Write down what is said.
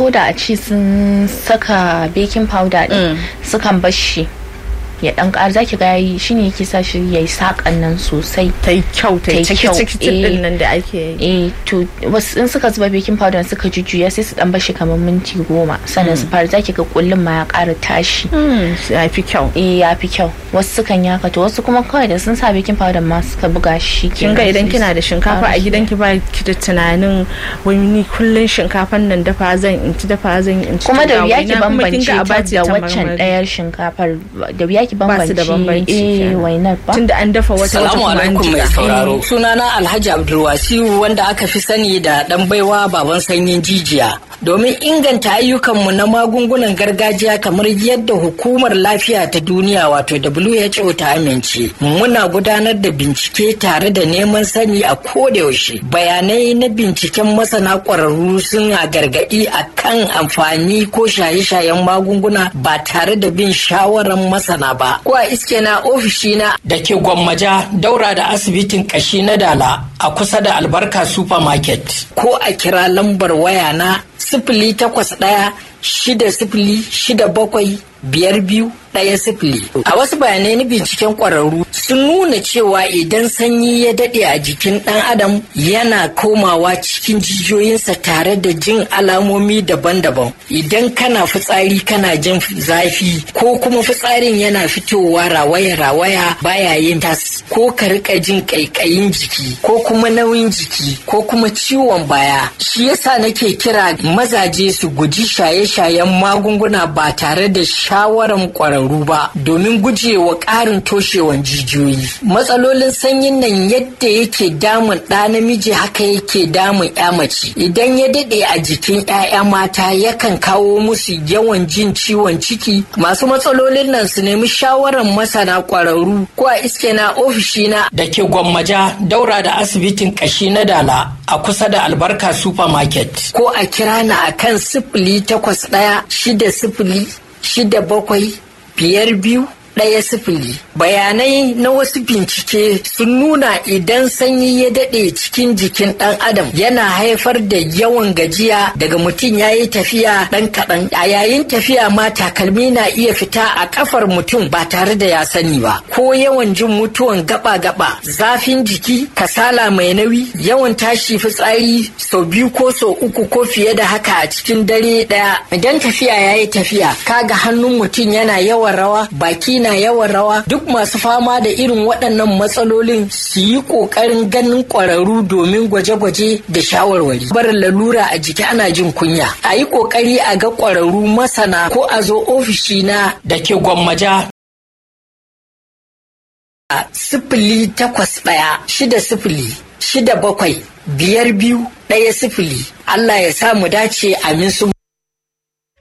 ko da a ce sun saka baking powder din sukan bar shi ya dan ƙara zaki ga yayi shine yake sa shi yayi sakan nan sosai ta yi kyau ta yi Ta yi kyau, ciki eh. din nan da ake yi eh to wasu in suka zuba baking powder suka jujjuya sai su dan bar shi kamar minti goma sannan su fara zaki ga kullun ma ya ƙara tashi Hmm, ya fi kyau eh ya fi kyau wasu sukan yaka to wasu kuma kawai da sun sa baking powder ma suka buga shi kin ga idan kina da shinkafa a gidanki ba ki da tunanin wani ni kullun shinkafan nan dafa zan in ci dafa zan in ci kuma ga da wuya ki waina, kuma kin bambance ga a ta bace da ta waccan marmari. ɗayar shinkafar da wuya ki Ba su bambance da bambanci eh kenan. wainar ba tunda an dafa wata wata Salamu kuma an alaikum mai jika sauraro. Sunana Alhaji Abdulwasiu wanda aka fi sani da ɗan baiwa baban sanyin jijiya. Domin inganta ayyukanmu na magungunan gargajiya kamar yadda hukumar lafiya ta duniya wato WHO ta amince. Muna gudanar da bincike tare da neman sani a kodayaushe. Bayanai na binciken masana ƙwararru suna gargaɗi a kan amfani ko shaye-shayen magunguna ba tare da bin shawarar masana ba. Ko a iske na ofishina da ke gwammaja daura da asibitin kashi na dala a kusa da albarka supermarket. Ko a kira lambar waya na sifili takwas ɗaya shida sifili shida bakwai biyar biyu ɗaya sifili. A wasu bayanai na binciken ƙwararru sun nuna cewa idan sanyi ya daɗe a jikin ɗan adam yana komawa cikin jijiyoyinsa tare da jin alamomi daban-daban. Idan kana fitsari kana jin zafi ko kuma fitsarin yana fitowa rawaya-rawaya baya yin tas ko ka rika jin ƙaiƙayin jiki ko kuma nauyin jiki ko kuma ciwon baya. Shi yasa nake kira mazaje su guji shaye-shayen magunguna ba tare da shawaran ƙwararru ba domin gujewa ƙarin toshewan jijiyoyi. Matsalolin sanyin nan yadda yake damun ɗa namiji haka yake damun ya mace. Idan ya daɗe a jikin 'ya'ya mata yakan kawo musu yawan jin ciwon ciki. Masu matsalolin nan su nemi shawaran masana ƙwararru ko a iske na ofishina da ke gwammaja daura da asibitin ƙashi na dala a kusa da albarka supermarket. Ko a kira na akan sifili takwas ɗaya shida sifili shida bakwai biyar biyu ɗaya sifili. Bayanai na wasu bincike sun nuna idan sanyi ya daɗe cikin jikin ɗan adam yana haifar da yawan gajiya daga mutum ya yi tafiya ɗan kaɗan. A yayin tafiya ma takalmi na iya fita a ƙafar mutum ba tare da ya sani ba. Ko yawan jin mutuwan gaba-gaba, zafin jiki, kasala mai nauyi, yawan tashi fitsari sau biyu ko sau uku ko fiye da haka a cikin dare ɗaya. Idan tafiya ya yi tafiya, kaga hannun mutum yana yawan rawa, baki na yawan rawa, duk masu fama da irin waɗannan matsalolin su yi ƙoƙarin ganin ƙwararru domin gwaje-gwaje da shawarwari. Barin lalura a jiki ana jin kunya. A yi ƙoƙari a ga ƙwararru masana ko a zo ofishina da ke gwammaja a sifili takwas ɗaya shida sifili shida bakwai biyar biyu ɗaya sifili Allah ya sa mu dace amin su